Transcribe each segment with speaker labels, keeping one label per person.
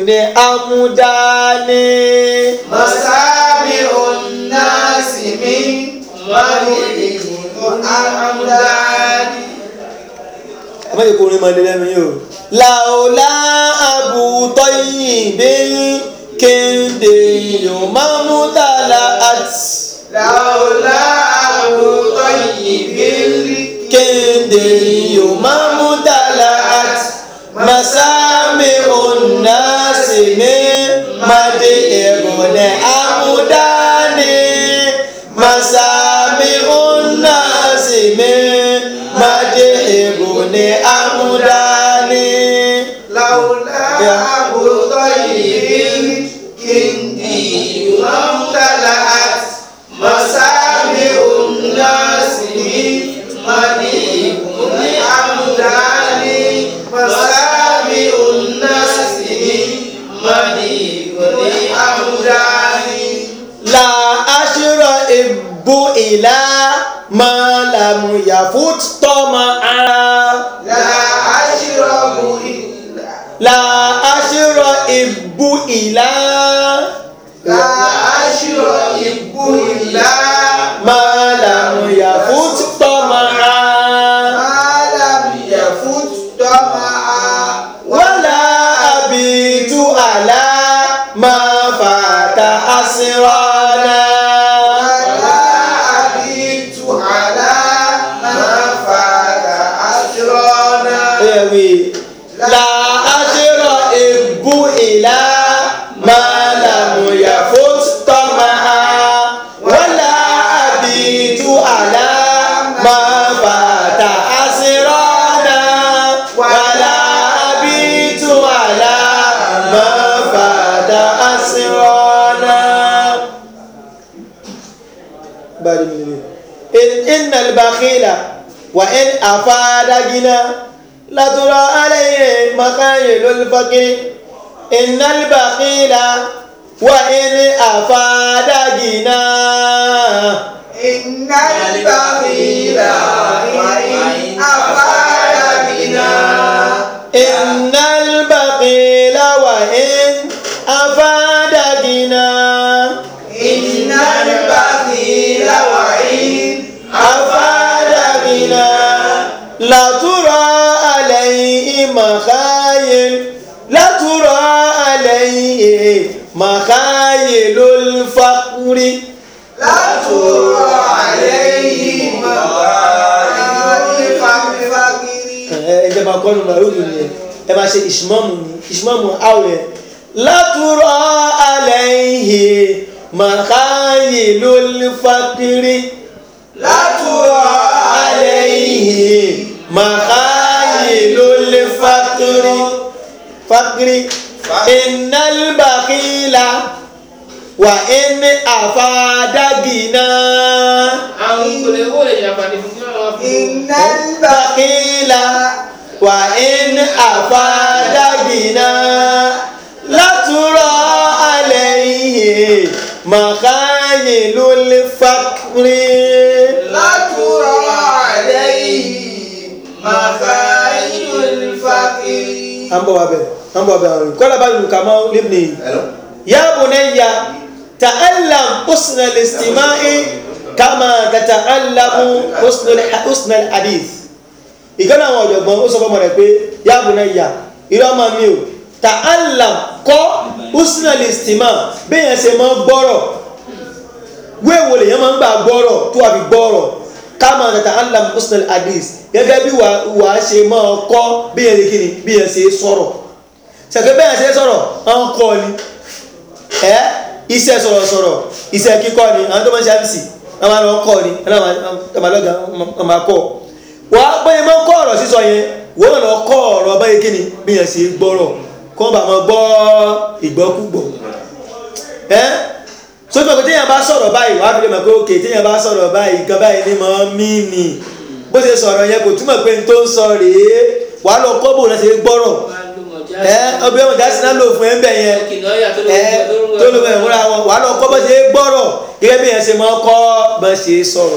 Speaker 1: ní amúdání.
Speaker 2: Masami unnasi min malikin amdani.
Speaker 1: ẹ má jẹ́ kó orin máa lé lẹ́nu yìí o. làólá àbùtọ́ yìí bí kéde yóò máa mú tààlà àti.
Speaker 2: Laula Abu Tayyibin
Speaker 1: kéde yóò máa mú tààlà àti. masami unnasi ní madi ìrọ̀lẹ́ amúdání. masami unnasi ní madi ìrọ̀lẹ́ amúdání.
Speaker 2: Laula Abu Tayyibin kindi mamtala'at masami unnasi min malikin amdani. Masami unnasi min malikin amdani.
Speaker 1: la aṣírọ ìbú ìlà máa làmú yàfút tọ́mọ ara.
Speaker 2: La ashrabu illa
Speaker 1: la aṣírọ ìbú ìlà
Speaker 2: La ashrabu illa
Speaker 1: máa làmú yàfút tọ́mọ ara.
Speaker 2: ma lam yafut tama'a
Speaker 1: wàlá àbìtú àlá máa fàtà àṣírọ́nà.
Speaker 2: wala abitu ala ma fata asrona.
Speaker 1: Ẹ̀wì la aṣírọ ìbú ìlà máa làmú yàfút tọ́mọ ara. wàlá àbìtú àlá máa fàtà àṣírọ́nà. wàlá àbìtú àlá máa fàtà àṣírọ́nà. bari mi in inna al-bakhila wa in afada gina la tura alayhi makayilul fakiri inna al-bakhila wa in afada gina
Speaker 2: Innal bakhila wa in afada bina.
Speaker 1: inna al-bakhila wa in afada gina
Speaker 2: Innal bakhila wa in
Speaker 1: afada gina la tura alayhi makayil la tura alayhi makayilul fakiri
Speaker 2: la tura alayhi maqatil fakiri.
Speaker 1: ẹ jẹ́ máa kọ́nu màrúdù ni ẹ ẹ máa ṣe ìṣmọ́mù ni ìṣmọ́mù àwẹ̀ látúrọ̀ alẹ́ ìhè màkáyè ló lè fàkiri
Speaker 2: La tura
Speaker 1: alẹ́ ìhè màkáyè ló lè fàkiri fàkiri ìnálbàkìlà wà ẹni àfàdàgìnà
Speaker 3: àwọn ìpele owó lè ṣàǹfààní fún kí wọ́n máa fi
Speaker 2: Innal
Speaker 1: bàkìlà wà ẹni àfàdàgìnà látúrọ̀ alẹ́ ìhè màkáyè ló lè fàkiri.
Speaker 2: La tura alayhi maqatil fakiri.
Speaker 1: an bọ̀ wá bẹ̀ an bọ̀ bẹ̀ àwọn kọ́lá bá lù kàmá libni ya bunayya ta'allam husna al-istima'i kama tata'allamu husna al- husna al-hadith ìkànnì àwọn ọ̀jọ̀gbọ́n ó sọ fọ́mọ rẹ̀ pé ya bunayya irọ́ ọmọ mi o ta'allam kọ́ husna al-istima' bẹ́yẹn ṣe máa gbọ́rọ̀ wéèwò lèyàn máa ń gbà gbọ́rọ̀ tó wà fi gbọ́rọ̀ kama tata'allam husna al-hadith gẹ́gẹ́ bí wà á ṣe máa kọ́ bẹ́yẹn ṣe kíni bẹ́yẹn ṣe sọ̀rọ̀ ṣàgbé bẹ́yẹn ṣe sọ̀rọ̀ àwọn kọ́ ni ẹ́ iṣẹ́ sọ̀rọ̀sọ̀rọ̀ iṣẹ́ kíkọ́ ni àwọn tó máa ń ṣe àfíìsì wọ́n máa lọ kọ́ ni wọ́n máa lọ́gà wọ́n máa kọ́ wọ́n á bẹ́yẹn máa ń kọ́ ọ̀rọ̀ sísọ yẹn wọ́n lọ kọ́ ọ̀rọ̀ báyìí kíni bẹ́yẹn ṣe gbọ́rọ̀ kọ́ bá máa gbọ́ ìgbọ́kúgbọ̀ ẹ́ sójú ọ̀pẹ téèyàn bá sọ̀rọ̀ báyìí wàá fi lè mọ̀ pé òkè téèyàn bá sọ̀rọ̀ báyìí nǹkan báyìí ni mọ̀ ọ́ mí nì bó ṣe sọ̀rọ̀ yẹn kò túmọ̀ pé n tó ń sọ rèé wàá lọ kọ́ bò náà ṣe gbọ́rọ̀
Speaker 3: máa ń lo mọ̀já
Speaker 1: ẹ ọbẹ̀ wọn jásí náà lò fún ẹ ń bẹ̀ yẹn
Speaker 3: kìnìún ọ̀yà tó
Speaker 1: ẹ tó ló bẹ̀ fúnra wọn wàá lọ kọ́ bó ṣe gbọ́rọ̀ gẹ́gẹ́ bí yẹn ṣe máa kọ́ bó ṣe sọ̀rọ̀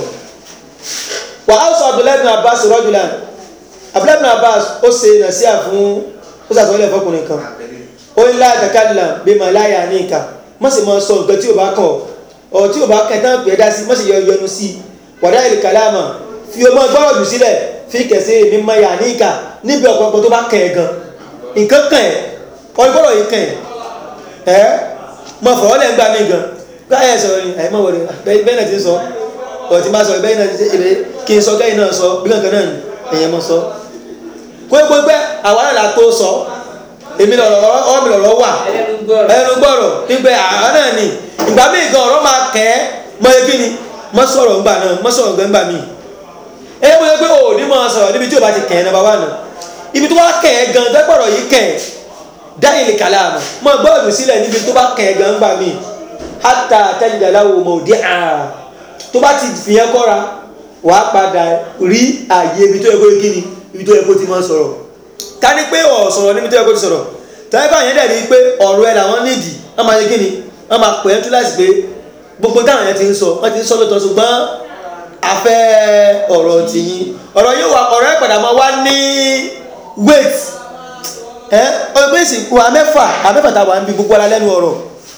Speaker 1: wàá sọ Abdullahi bin Abbas rajulan Abdullahi bin Abbas ó ṣe nàṣíà fún ó ṣàtúwọ́lẹ̀ fọkùnrin kan ó ń lá àtàkàlà bí mà láyà ní ìka má sì máa sọ nǹkan tí ò bá kàn ọ̀ tí ò bá kàn tán pè é dá sí má sì yọ yọnu sí i wàdá ìlú kàlámà fi ọmọ gbọ́rọ̀ jù sílẹ̀ fi kẹ̀sí mi máa yà ní ìka níbi ọ̀pọ̀lọpọ̀ tó bá kàn ẹ̀ gan nǹkan kàn ẹ̀ ọ̀rọ̀ gbọ́dọ̀ yìí kàn ẹ̀ ẹ́ mọ fọwọ́ lẹ́ ń gbà mí gan káyọ̀ sọ̀rọ̀ ni àyè má wọlé bẹ́ẹ̀ náà ti ń sọ ọ̀ tí má sọ bẹ́ẹ̀ náà ti ṣe kí n sọ kẹ́yìn náà sọ bí kankan náà ni ẹ̀yẹ mọ sọ gbogbogbẹ àwa náà la tó sọ èmi lọ̀rọ̀ ọwọ́ mi lọ̀rọ̀ wà
Speaker 3: ẹlẹ́nu gbọ́rọ̀
Speaker 1: ẹnu gbọ́rọ̀ nígbẹ́ àwa náà ni ìgbà míì gan ọ̀rọ̀ máa kẹ́ ẹ́ mọ ebi ni mọ sọ̀rọ̀ ńgbà náà mọ sọ̀rọ̀ ńgbà míì ẹ mọ pé o ò ní mọ sọ̀rọ̀ níbi tí o bá ti kẹ́ ẹ nàbà wà nù ibi tó bá kẹ́ ẹ gan dẹ́gbọ̀rọ̀ yìí kẹ́ ẹ dáyìí lè kàlà àmọ́ mọ gbọ́dọ̀ sílẹ̀ níbi tó bá kẹ́ ẹ gan ńgbà míì hátà tẹ́lifíàláwò mọ̀ òdì àrà tó bá ti fìyẹn kọ́ra wàá padà rí àyè ibi tó yẹ kó kí ni ibi tó yẹ kó ti máa sọ̀rọ̀ ká ní pé ọ̀ sọ̀rọ̀ níbi tó yẹ kó ti sọ̀rọ̀ tàbí báyẹn dẹ̀ rí pé ọ̀rọ̀ ẹ làwọn nídìí wọ́n máa ṣe kí ni wọ́n máa pè é túláàsì pé gbogbo táwọn yẹn ti ń sọ wọ́n ti ń sọ lóòótọ́ ṣùgbọ́n afẹ́ ọ̀rọ̀ tìyín ọ̀rọ̀ yóò wà ọ̀rọ̀ ẹ̀ padà máa wá ní wait ẹ ọgbẹ́ ìsìnkú amẹ́fà amẹ́fà tá a wà ń bi gbogbo ara lẹ́nu ọ̀rọ̀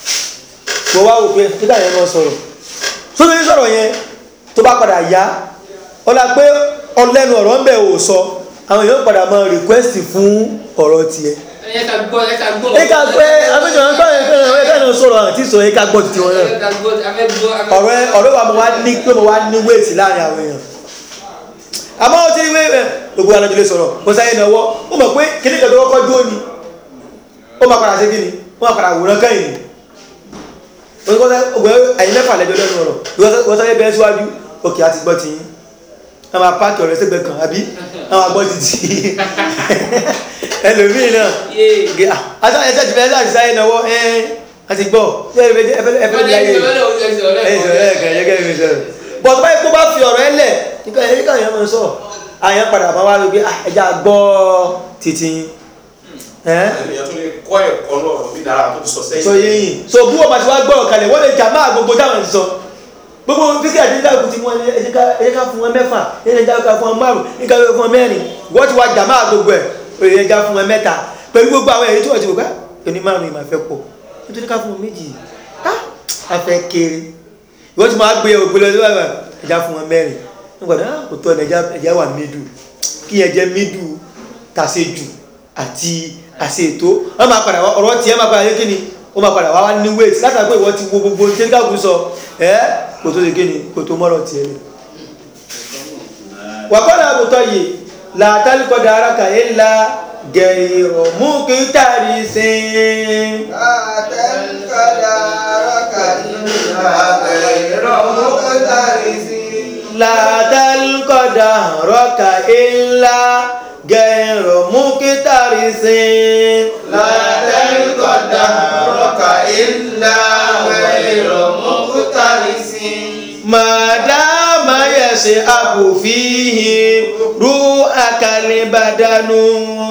Speaker 1: mo wá wò pé títà yẹn máa sọ̀rọ̀ sóbi sọ̀rọ̀ yẹn tó bá padà yá ọlá pé ọlẹ́nu ọ̀rọ̀ ń bẹ̀ ò sọ àwọn èèyàn padà máa request fún ọ̀rọ̀ tiẹ̀.
Speaker 3: ẹ ká gbọ́ ẹ ká gbọ́
Speaker 1: ẹ ká pé abẹ́jọ́ ń gbọ́ ẹ ká ẹ ká náà sọ̀rọ̀ àti sọ ẹ ká gbọ́ titi wọn náà.
Speaker 3: ẹ ká gbọ́ afẹ́ gbọ́ afẹ́
Speaker 1: ọ̀rọ̀ ẹ ọ̀rọ̀ wa mo wá ní pé mo wá ní wéètì láàrin àwọn èèyàn. àmọ́ ó ti rí wé gbogbo alájọ lè sọ̀rọ̀ mo sáyé náà wọ́ ó mọ̀ pé kíní kan tó kọ́kọ́ dúró ni ó máa padà ṣe kí ni ó máa padà wòrán kẹ́yìn ni ògbẹ́ ẹ̀yin mẹ́fà lẹ́jọ́ lẹ́nu ọ̀rọ̀ wọ́n sáyé bẹ́ẹ̀ síwájú òkè àti gbọ́ tiyín àwọn apáàkì ọ̀rẹ́ sẹ́gbẹ̀ẹ́ kan àbí àwọn agbọ́ títí ẹlòmíì náà gé àtàwọn ẹ̀jẹ̀ ti fẹ́ẹ́ láti sáyé náwó ẹ̀ àti gbọ́ ẹ̀fẹ́ ẹ̀fẹ́ ní ayé ẹ̀yìn sọ̀rọ̀ ẹ̀kẹ́ ẹ̀yẹ́kẹ́ ẹ̀mí sọ̀rọ̀ bọ̀ tó báyìí kó bá fi ọ̀rọ̀ ẹ̀ lẹ̀ nípa ẹ̀yẹ́ káwọn èèyàn máa sọ àyàn padà máa wá ló gbé ẹja gbọ́ títí
Speaker 4: ènìyàn tó lè kọ́ ẹ̀kọ́ lọ́rọ̀ bí dára tó ti sọ sẹ́yìn.
Speaker 1: sọ yéyìn so bí wọ́n bá ti wá gbọ́rọ̀ kalẹ̀ wọ́n lè jà máa gbogbo táwọn ti sọ gbogbo fíkì àti nígbà tí wọ́n ẹ̀jẹ̀ ká fún wọn mẹ́fà ẹ̀jẹ̀ ká fún wọn márùn ẹ̀jẹ̀ ká fún wọn mẹ́rin wọ́n ti wá jà máa gbogbo ẹ̀ ẹ̀jẹ̀ ká fún wọn mẹ́ta pẹ̀lú gbogbo àwọn èyí tí wọ́n ti wò ká ẹni márùn ìmọ̀ àfẹ́ pọ̀ nítorí ká fún wọn méjì afẹ́ kéré ìwọ́n ti máa gbé ògbélé ọdún bàbà ẹ̀jẹ̀ fún wọn mẹ́rin nígbà tó kò tó ẹ̀jẹ̀ wà mídù kí ẹ̀jẹ̀ mídù tàṣejù àti àṣe ètò wọn máa padà wá ọ̀rọ̀ tiẹ̀ máa padà yé kíni ó máa padà wá wá ní wéètì látàrí pé ìwọ ti wo gbogbo ní tẹ́ńkàkù sọ ẹ́ kò tó ṣe kíni kò tó mọ́rọ̀ tiẹ̀ ni. wàkọ́lá àbùtọ́ yìí làtàlùkọ́dà aráka yìí la gẹ̀rọ mú kí tàrí sí i.
Speaker 2: àtẹ̀kọ́dà rọ́kà nígbà ẹ̀rọ mọ́kàtàrí sí.
Speaker 1: làtàlùkọ́dà rọ́kà yìí la gẹ̀rọ mú kí tàrí sí i.
Speaker 2: látẹ̀kọ́dà rọ́kà ìlà ẹ̀rọ mọ́kàtàrí sí.
Speaker 1: madama yẹsẹ abufihi ru akali badanu.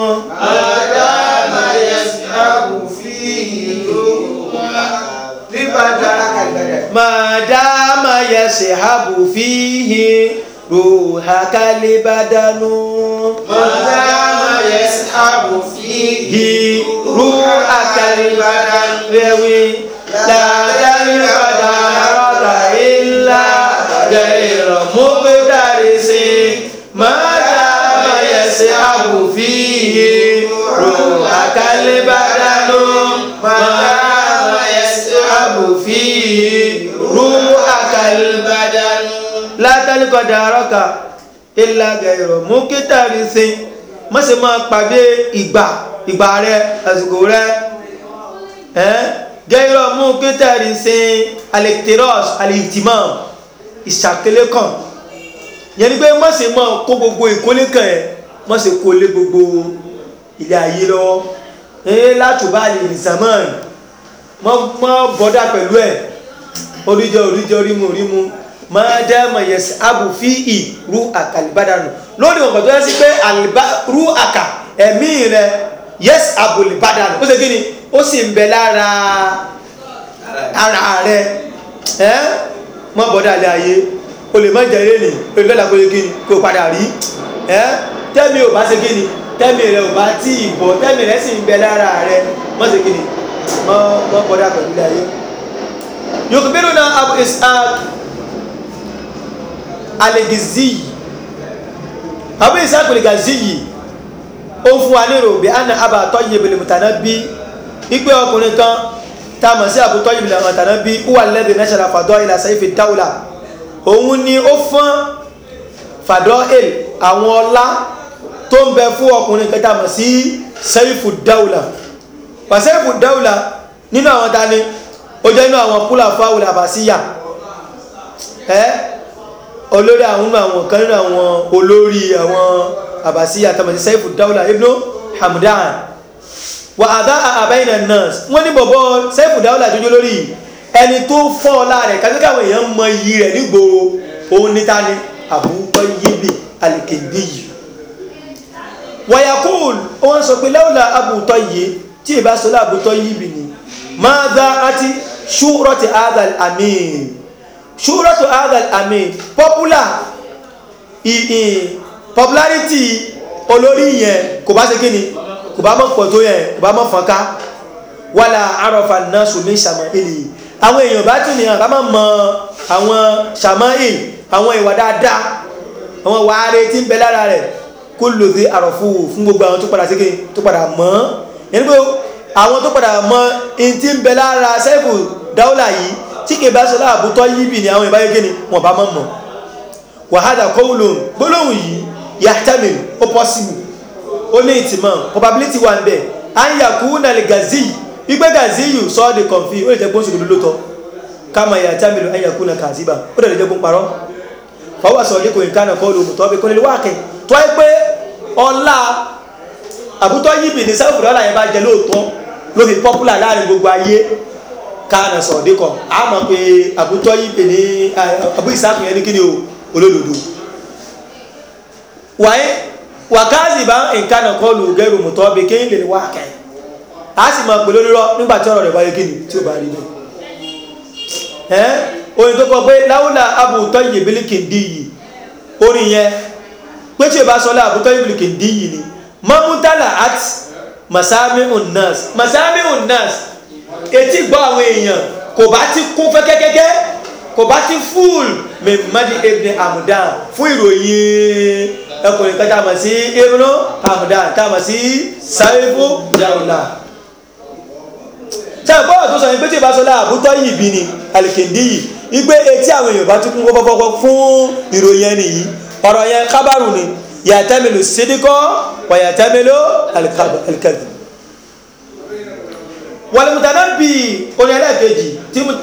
Speaker 2: àdàmà yẹsẹ̀ àbùfíì ló bíbádà kàlẹ́.
Speaker 1: madama yẹsẹ abufihi ru akali badanu.
Speaker 2: Mọ̀dámà yẹsẹ̀ àbùfíì
Speaker 1: hi ru akali badanu. Rewi ladari pada rota illa gairo muqdarisi. Madama yẹsẹ abufihi ru akali badanu. Madama yẹsẹ abufihi ru akali badanu. látàlí kọjá arọ́ka ilá gẹ̀rọ mú kítàrí sí má ṣe máa pàdé ìgbà ìgbà rẹ àsìkò rẹ gẹ̀rọ mú kítàrí sí alẹ́kítírọ́s alẹ́kítìmọ̀ ìṣàkélé kan yẹn ni pé má ṣe máa kó gbogbo ìkólé kan ẹ̀ má ṣe kó lé gbogbo ilé ayé lọ́wọ́ ẹ̀ látùbá lè nìsàmọ́ọ̀n mọ́ bọ́dà pẹ̀lú ẹ̀ oríjọ oríjọ rímu rímu máa dẹ́mọ̀ yẹsẹ̀ abu fi ì ru àkàlìbádànù lórí ọ̀gbọ̀n tó yẹ sí pé ru àkà ẹ̀mí rẹ yẹs abùlìbádànù ó ṣe kí ni ó sì ń bẹ lára ara rẹ ẹ mọ bọ́dà lé ayé o lè má jẹ eré nì o lè lọ́la kó yẹ kí ni kó o padà rí ẹ tẹ́mi ò bá ṣe kí ni tẹ́mi rẹ ò bá tí ì bọ̀ tẹ́mi rẹ sì ń bẹ lára rẹ mọ́ sí kí ni mọ́ mọ́ bọ́dá pẹ̀lú ilé ayé yòókùbínú náà abu ishaq alegiziyi abu ishaq alegiziyi ó fún wa nírò bí anna abba tọ́yìn ibìlì mùtánà bí ipe ọkùnrin kan tá a mọ̀ sí abu tọ́yìn ibìlì mùtánà bí wà lẹ́bi nẹ́sàrà fàdọ́ ilà sẹ́yìn dáwùlà òun ni ó fún fàdọ́ il àwọn ọlá tó ń bẹ fún ọkùnrin kan tá a mọ̀ sí sẹ́yìn dáwùlà wà sẹ́yìn dáwùlà nínú àwọn tani ó jẹ́ inú àwọn kúlà fáwùlà àbàsíyà ẹ́ olórí àwọn nínú àwọn kan nínú àwọn olórí àwọn àbàsíyà tàbí sẹ́fù dáúlà ibnu hamdan wà àdá àbáyìnà nurse wọ́n ní bọ̀bọ̀ sẹ́fù dáúlà tó jẹ́ lórí ẹni tó fọ́ ọlá rẹ̀ kájọ́ káwọn èèyàn mọ iyì rẹ̀ nígboro òun níta ni àbúkọ́ yébì alìkèndé yìí wàyàkùn wọ́n sọ pé láwùlà àbùtọ́ yìí tí ìbá sọ láàbùtọ́ yìí bì ní ماذا أتي شهرة هذا الأمين شهرة هذا الأمين popular i i popularity olórí yẹn kò bá ṣe kí ni kò bá mọ̀ pọ̀ tó yẹn kò bá mọ̀ fọ́nká wàlà àròfà náà sùnmí sàmọ́ìlì àwọn èèyàn bá tún nìyàn ká má mọ àwọn sàmọ́ìl àwọn ìwà dáadáa àwọn ìwà ààrẹ tí ń bẹ lára rẹ̀ kó lòdì àròfù fún gbogbo àwọn tó padà ṣe kí ni tó padà mọ́ yẹn ní pé àwọn tó padà mọ in tí ń bẹ lára sẹ́fù dáúlà yìí tí kì bá sọlá àbútọ́ yíbì ní àwọn ìbáyé gíní wọn bá mọ́ mọ́ wàhádà kọ́wùlùn gbólóhùn yìí yàtàmì ó pọ́sìmù ó ní ìtìmọ̀ probability wà ń bẹ̀ à ń yàkú nàlẹ̀ gàzí wípé gàzí yìí sọ ọ́ di kọ̀ǹfì ó lè jẹ́ gbóhùn ṣòdodo lóòótọ́ káma yàtàmì à ń yàkú nà kàzíbà ó lè jẹ́ gbóhùn parọ́ fọwọ́ sọ ní kò ní kánà kọ́ lóòótọ́ bí kò ní wákẹ́ tó ẹ pé ọlá àbútọ́ yíbì ní sẹ́fù dáúlà yẹn bá jẹ lóòótọ́ ló fi popular láàrin gbogbo ayé káàna sọ̀dé kan a mọ̀ pé àbútọ́ yìí pè ní àbú ìsáàkùn yẹn ní kí ni o olódodo wáyé wàkáàzì bá nǹkan náà kọ́ lu gẹ́rù mọ̀tọ́ bí kí n lè wá kẹ́ a sì mọ̀ pé lórírọ́ nígbà tí ọ̀rọ̀ rẹ̀ bá yẹ kí ni tí ó bá rí bẹ́ẹ̀ ẹ́ orin tó kọ pé láwùlà àbútọ́ yìí bílíkì ń dí yìí orin yẹn pé tí o bá sọ lá àbútọ́ yìí bílíkì ń dí yìí ni mọ́mútálà àti masami unnas masami unnas etí gbọ́ àwọn èèyàn kò bá ti kún fẹ́kẹ́kẹ́kẹ́ kò bá ti fúl mẹ́mọ́dí ibn amudan fún ìròyìn ẹkùnrin kan táàmà sí ibn amudan táàmà sí saifu daula tí a gbọ́dọ̀ tó sọ yìí pé tí ìbá sọlá àbútọ́ yìí bí ni alìkèndí yìí wípé etí àwọn èèyàn bá ti kún fọ́fọ́fọ́ fún ìròyìn ẹni yìí ọ̀rọ̀ yẹn kábàrù ni yàtẹ́mìlú sídíkọ́ wà yàtẹ́mìlú alikadi wàlùmùtànà bí oní ẹlẹ́ẹ̀kejì tí mu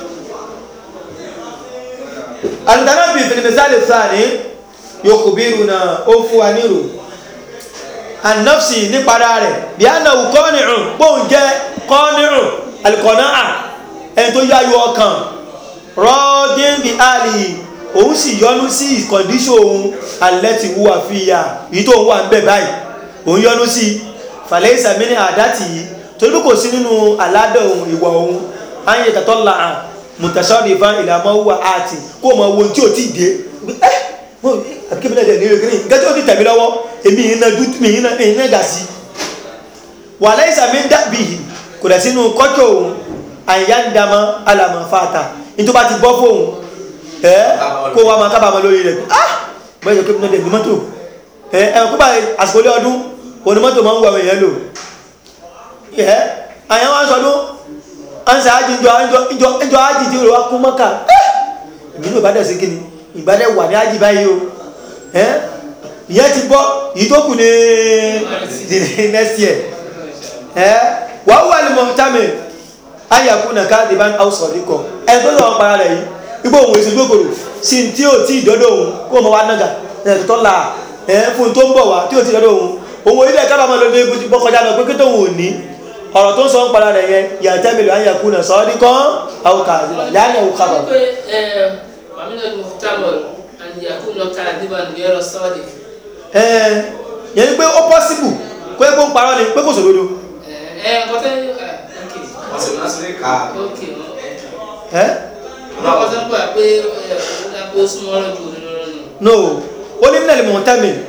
Speaker 1: alùmùtànà bí fìlìmẹ́sàlì sáàní yòókù bírù náà ó fún wa nírò anọ́fsì nípadà rẹ̀ bí a náà kọ́nìrùn pòun jẹ́ kọ́nìrùn alikọ̀nà à ẹni tó yáyọ ọkàn rọ́ọ̀dín bí àlì òun sì yọnu sí ìkọ̀ndíṣọ̀ òun alẹ́ ti wúwa fi ya èyí tó ń wà ń bẹ̀ báyìí òun yọnu sí fàlẹ́ ìsàmínì àdátì yìí torí kò sí nínú aládọ̀ ohun ìwà ohun ayé tàtọ́ la hàn mùtàṣọ́ọ̀dì ìfà ìlàmọ́ wà áàtì kó mọ ohun tí ò tí ì dé ẹ́ àbíkébí náà dẹ̀ ní ìrèké ní nǹkan tí ó ti tẹ̀mí lọ́wọ́ èmi iná dúdú mi iná iná gà sí. wà lẹ́yìn sàmì ń dàbí yìí kò dẹ̀ sínú kọ́jọ́ òun àyà ń dàmọ́ alàmọ́ fàtà nítorí bá ti bọ́ fóun ẹ́ kó wa máa kábàámọ̀ lórí rẹ̀ ah bẹ́ẹ̀ yẹ kébí náà dẹ̀ ní mọ́tò ẹ̀ ẹ̀ kó bá àsìkò lé ọdún òní mọ́tò máa ń wà wẹ̀yẹ́ lò ẹ́ àyàn wá sọdún ansa ájì ìjọ ìjọ ìjọ ájì tí ó wá kún mọ́kà ìbí ní ìbádẹ̀ sí kíni ìbádẹ̀ wà ní ájì báyìí o ẹ́ ìyẹn ti bọ́ yìí tó kù ní next year ẹ́ wà wà ní mọ̀tàmì ayàkú nà ká dìbà áwùsọ̀ díkọ̀ ẹ̀ tó lọ́wọ́ para rẹ̀ yìí igbó òun èsì gbókòrò sí tí ò tí ìdọ́dọ̀ òun kó mọ̀ wá nága ẹ̀ tó la ẹ̀ fún tó ń bọ̀ wá tí ò tí ìdọ́dọ̀ òun òun orílẹ̀ kábàámọ̀ lóde bọ́kọjá lọ pé kí tóun ò ní ọ̀rọ̀ tó ń sọ ń padà rẹ̀ yẹn yàtẹ́ mi lò á yàkú náà sọ́ọ́ ní kán àwọn kà á yáni àwọn kà bàbá.
Speaker 3: pé ẹ wàmínà mùtámọ̀ àyàkú lọ ká àdìbà nìyẹrọ sọ́ọ̀dì.
Speaker 1: ẹ yẹn ni pé ó pọ́sibù kó yẹ kó ń parọ́ ni pé kò sòdodo.
Speaker 3: ẹ ẹ kọ́tẹ́ ẹ
Speaker 4: wọ́n sì máa ń sílé ká
Speaker 3: ok ok
Speaker 1: ẹ
Speaker 3: wọ́n kọ́tẹ́ gbà pé ẹ ó dá pé ó súnmọ́ ọ̀rọ̀ ju òdodo lọ nù.
Speaker 1: no ó ní nílẹ̀ mọ̀tẹ́mì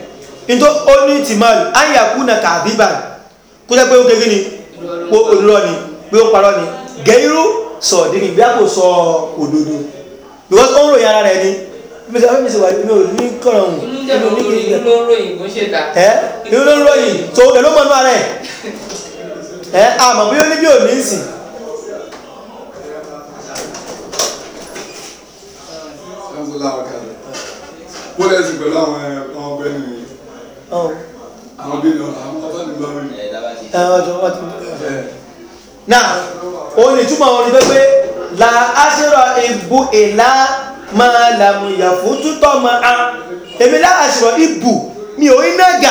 Speaker 1: nítorí ó ní tìmọ́lù ayàkú na kàdíbà kó jẹ́ pé ó kékeré ni pé olùrọ̀ ni pé ó parọ́ ni gẹ̀ẹ́rú sọ̀dí ni bí a kò sọ òdodo because ó ń ròyìn ara rẹ̀ ni bí a fi ṣe wà ní òní kọ̀rọ̀ ọ̀hún
Speaker 3: inú jẹ́ kó lórí inú ló ń ròyìn kó ṣe ta.
Speaker 1: ẹ́ inú ló ń ròyìn tó ẹ̀ ló mọ̀ nú ara ẹ̀ ẹ́ àmọ́ bí ó ní bí ò ní sìn
Speaker 5: wọ́n lè sìn pẹ̀lú àwọn ọmọ ọgbẹ́ nìyí
Speaker 1: ọ̀hún
Speaker 5: àwọn bí àwọn ọmọ ní lọ́rùn yìí.
Speaker 1: ẹ̀ ọjọ́ wọ́n ti náà òun ni túmọ̀ wọn ni pé pé la aṣèrò ìbú ìlà máa làmù ìyàfó tútọ́ máa á èmi lá aṣèrò ìbù mi ò iná gà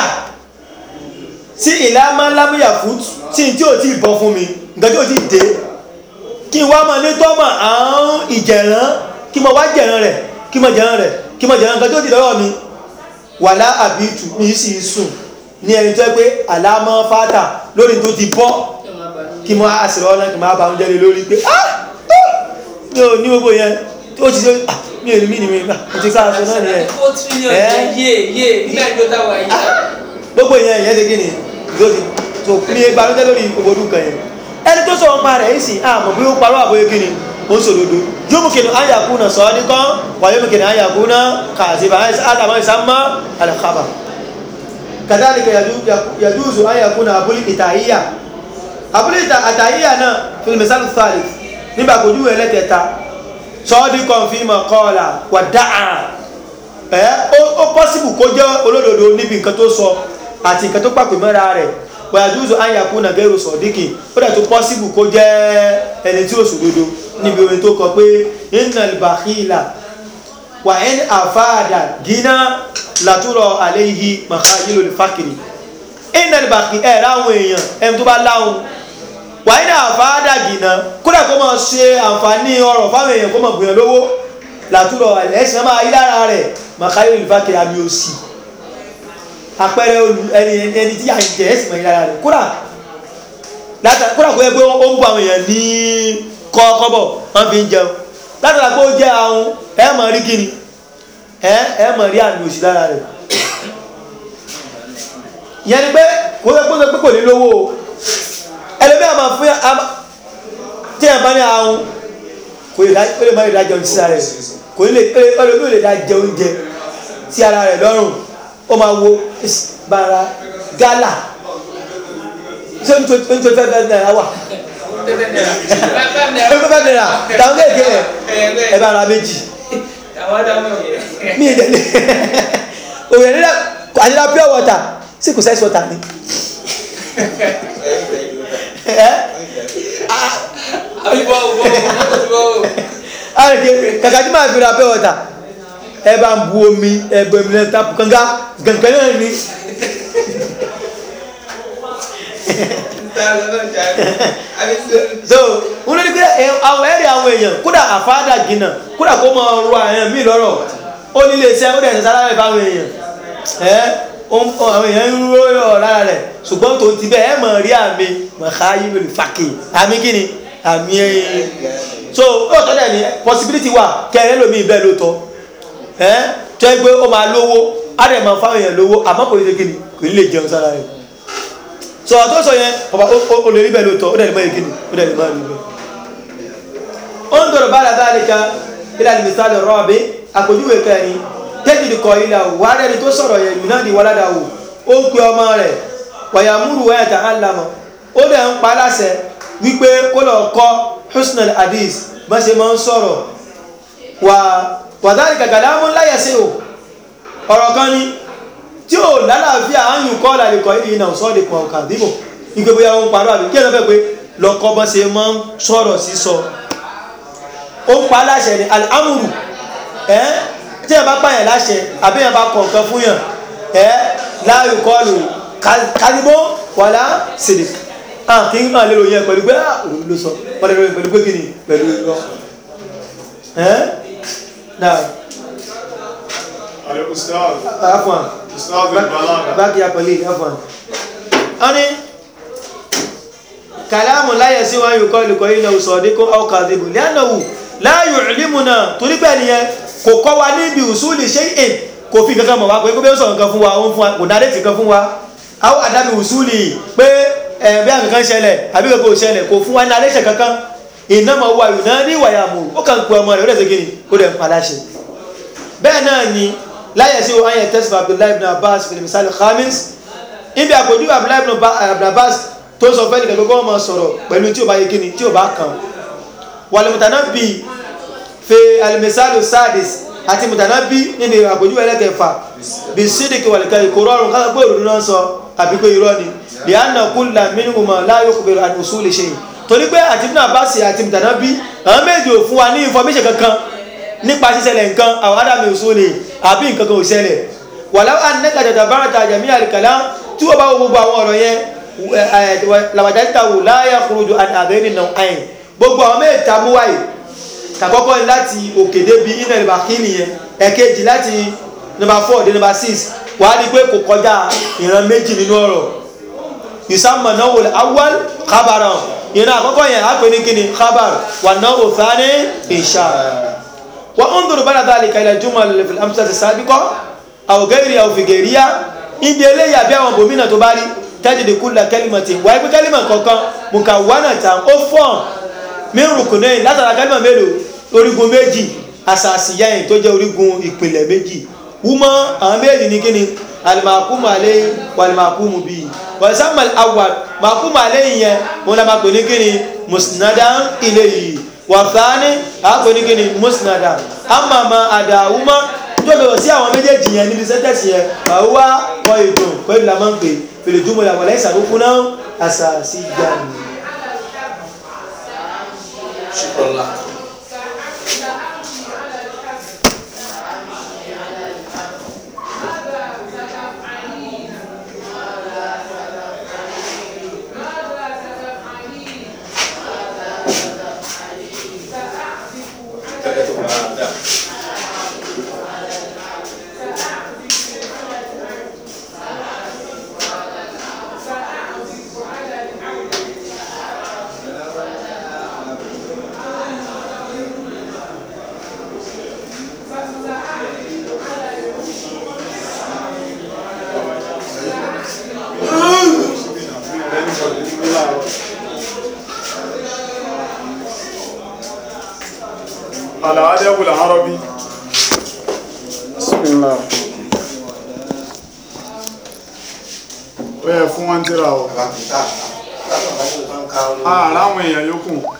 Speaker 1: sí ìlà máa làmù ìyàfó tí n tí ò tí ì bọ́ fún mi nǹkan tí ò tí ì dé kí n wá máa ní tọ́mọ̀ àrùn ìjẹ̀rán kí mo wá jẹ̀rán rẹ̀ kí mo jẹ̀rán rẹ̀ kí mo jẹ̀rán nǹkan tí ò tí ì lọ́wọ́ mi wàlá àbítù mi sì ń sùn ní ẹni tó yẹ pé àlámọ́ fátà lórí tó ti bọ́
Speaker 3: Kí ọmọ bá ní-
Speaker 1: kí mo á sì rọ́ọ̀lá kí mo á bá oúnjẹ lé lórí pé ah ah, mi ò ní gbogbo yẹn tó ti ṣe ah mi ò ní mí ni mi gbà mo ti sáà sọ náà nìyẹn
Speaker 3: Ó tírílíọ̀nù
Speaker 1: Ẹ́.
Speaker 3: jẹ́ yé yé nígbà tó táwa yìí.
Speaker 1: gbogbo yẹn ìyẹn ti kí ni ló ti tó mi gba oúnjẹ lórí gbogbo ọdún kan yẹn ẹni tó sọ wọn pa rẹ̀ yìí sì àmọ́ bí ó parọ́ àbóyé kí ni ó ń sòdodo yóò mú kìnnìún ayàkú náà sọ ọ́ ní kán wà yóò mú kìnnìún ayàkú náà kàzíbà àtàwọn ìsàmọ́ àlàkàbà kàdálìkà yàdúùsù ayàkú náà abúlé ìtàhíyà abúlé ìtàhíyà náà fílmẹ̀sánù thalith nígbà kò júwèé ẹlẹ́kẹta sọ́ọ́dí kan fi mọ̀ kọ́ọ̀là wà dáa ẹ́ ó pọ́sibù kó jẹ́ olódodo níbi nǹkan tó sọ àti nǹkan tó pàpè mọ́ra rẹ̀ wàyàdúùsù ayàkú náà gẹ́rù sọ̀díkì ó dẹ̀ tó pọ́sibù kó jẹ́ ẹni tí ó sòdodo níbi orin tó kọ pé innal bakhila wà ẹni àfáàdà gíná látúrọ̀ àléyìí màkàílò lè fákìrì innal bakhila ẹ̀ láwọn èèyàn ẹni tó bá láwọn wà ẹni àfáàdà gíná kódà kó máa ṣe àǹfààní ọrọ̀ fáwọn èèyàn kó máa gbìyàn lówó látúrọ̀ ẹ̀sìn máa yí lára rẹ̀ màkàílò lè fákìrì àmì òsì àpẹẹrẹ olù ẹni ẹni tí à ń jẹ ẹ̀sìn máa yí lára rẹ̀ kódà látà kódà kó yẹ pé ó ń bọ àwọn èèyàn ní kọ́kọ́bọ̀ wọ́n fi ń jẹun látara pé ó jẹ́ àwọn ẹ mọ̀ rí kíni ẹ ẹ mọ̀ rí àmì òsì lára rẹ̀ ìyẹn ni pé kó yẹ kó yẹ pé kò ní lówó o ẹlẹ́bí àmà fún àmà tí ẹ̀ bá ní àwọn kò lè dá kó lè má lè dá jẹun sí ara rẹ̀ kò lè ẹlẹ́bí ò lè dá jẹ oúnjẹ sí ara rẹ̀ lọ́rùn ó máa wo bara gálà ṣé n tó n tó fẹ́ fẹ́ náírà wà
Speaker 3: Tẹ́tẹ́ náírà. Bá- bá mi
Speaker 1: ẹ fẹ́ fẹ́ náírà tàwọn kéèké ẹ ẹ bá ara méjì
Speaker 3: Àwọn dáhùn yẹn.
Speaker 1: mi ìdẹ́lẹ̀ òye nílẹ̀ àdínlá pure water sí kò sẹ́sì water ni ẹ
Speaker 3: Àbíbọ̀ òbọ̀ òbọ̀ òbọ̀.
Speaker 1: àrèké kàkà tí màá fi ra pure water ẹ bá ń bu omi ẹ bọ omi náà tapu kanga gàngàn náà ni so wọn ní pé ẹ àwọn ẹ̀rí àwọn èèyàn kódà àfáàdà gínà kódà kó máa ro àyàn mí lọ́rọ̀ ó nílé iṣẹ́ ó dẹ̀ ṣe sálára ìfáwọn èèyàn ẹ ó ń- àwọn èèyàn ń ró ọ̀ lára rẹ̀ ṣùgbọ́n tó ti bẹ́ẹ̀ ẹ mọ̀ rí àmì màkà yìí lórí fàkì àmì kíni àmì ẹ̀yìn so ó tọ́ dẹ̀ ní possibility wà kẹrẹ́ lómi bẹ́ẹ̀ lóòótọ́ ẹ tó ẹ gbé ó máa lówó á dẹ̀ máa fáwọn èèyàn lówó àmọ́ kò ní ṣe kíni kò ní lè jẹun sára rẹ̀ so àtọ́ sọ yẹn ọba o lè rí bẹ́ẹ̀ lóòótọ́ ó dẹ̀ lè má yẹ kíni ó dẹ̀ lè má rí bẹ́ẹ̀ ó ń dọ̀rọ̀ bára dáadéka ilé alimisali rọ́ọ̀bì àpèjúwe kẹrin tẹ́jìdì kọ ilà wàhálà ẹni tó sọ̀rọ̀ yẹn yìí náà di wàládà wò ó ń pe ọmọ rẹ̀ wàyàmúrù wáyà tà á lamọ̀ ó dẹ̀ ń pa láṣẹ wípé kó lọ kọ́ husnul hadith bá ṣe máa ń sọ̀rọ̀ wà wàdárì kàkàdá mú láyà sí o ọ̀rọ̀ kan ni tí ò lálàáfíà áyùn kọ́ làlẹ́kọ̀ọ́ ìdí náà sọ́ọ̀dì pọ̀ kàdíbò ìgbé bóyá ó ń parọ́ àbí kí ẹ̀ lọ́ fẹ́ pé lọ́kọ́ bá ṣe máa ń sọ̀rọ̀ sísọ ó ń pa láṣẹ ní al'amuru ẹ́ tí ẹ bá pààyàn láṣẹ àbí ẹ bá kọ̀ nǹkan fún yàn ẹ́ láàyò kọlù kálíbó wàlá sílẹ̀ ah kí n máa lérò yẹn pẹ̀lú pé ah òun ló sọ wọ́n lérò pẹ̀lú pé kí ni pẹ̀lú irọ́ ẹ́ náà
Speaker 5: Alẹ́ ustaz,
Speaker 1: afọ́n
Speaker 5: ustaz al-balaga.
Speaker 1: báàkì apẹ̀lẹ̀ afọ́n wọ́n ní kàlámù láyẹ̀ sí wọn yóò kọ́ ìlúkọ́ iná òsọ̀dínkù ọkà àdìbò lẹ́nàwó láàyò ìlímù náà torí pé nìyẹn kò kọ́ wa níbi usuli shay'in kò fi kankan mọ̀ wá pé kó bí ó sọ nǹkan fún wa ó ń fún wa kò dáadé ti kan fún wa àwọn àdábì wùsùlì pé ẹ̀ bí àkankan ṣẹlẹ̀ àbí kankan ò ṣẹlẹ̀ kò fún wa ní alẹ́ ṣẹ̀ kankan ìnáma wa yìí náà ní ìwàyà mú ó kàn pé ọmọ rẹ̀ ó dẹ̀ ṣe kí ni ó dẹ̀ ń padà ṣe bẹ́ẹ̀ náà ni láyẹ̀ sí ayẹ tẹ́sí abdullahi ibn abbas fil misal khamis ibi àpòjú abdullahi ibn abbas tó sọ fẹ́ nìkan gbogbo ọmọ sọ̀rọ̀ pẹ̀lú tí ò bá yẹ kí ni tí ò bá kàn wàlùmùtánà bíi fi alimisalu sadis àti mùtànábí níbi àpòjú ẹlẹ́kẹfà bí sídìkì wàlìkà ìkòrò ọrùn káàkiri pé òrùn náà sọ àbí pé irọ́ ni lè á nà kú là mínú mọ̀ láyò kòbèrè àdùsù lè ṣe yìí torí pé àti ibùdó àbáṣe àti mùtànábí àwọn méjì ò fún wa ní information kankan nípa ṣíṣẹlẹ̀ nǹkan àwọn adàmì òṣù ni àbí nǹkan kan ò ṣẹlẹ̀ wàlá ànẹ́kà jàjà bárata àjàmí àlìkàlá tí wọ́n bá wo gbogbo àwọn ọ̀rọ̀ yẹn làwàjá títà wò láyà kúròjò àdéhìn náà àyìn gbogbo àwọn mẹ́ta mú wáyé kàkọ́kọ́ ni láti òkè débi inel bakini yẹn ẹ̀kejì láti number four dé number six wàá di pé kò kọjá ìran méjì nínú ọ̀rọ̀ yusamma náwó awal khabaran ìran àkọ́kọ́ yẹn á pè ní kíni khabar wà náwó thani insha wa unzur bala dhalika ila jumal fil amsati sabiqa aw ghairi aw fi ghairiya ibi eléyà bí àwọn bòmínà tó bá rí tajidi kulla kalimatin wáyé pé kálímà kọ̀ọ̀kan mukawwanatan ó fọ́n min rukunayn látara kálímà mélòó orígun méjì asàsìyáyìn tó jẹ́ orígun ìpìlẹ̀ méjì wúmọ́ àwọn méjì ní kíni alimakumu alẹ́ walimakumu bíi wàlísàmà awwal makumu alẹ́ yẹn wọn la máa pè ní kíni musnadan ilayhi wàfáàní àpè ní kíni musnadan amama àdàwùmọ́ tó bẹ̀rẹ̀ sí àwọn méjèèjì yẹn níbi sẹ́tẹ̀sì yẹn àwùwá wọ ìdùn pẹ̀lú la máa ń pè fèlè dúmọ̀ la wọlé ìsàkókò náà asàsìyáyìn.
Speaker 4: Shukran.
Speaker 5: الأدب العربي بسم الله ó yẹ fún wọn tíra o ààrẹ àwọn èèyàn yòókù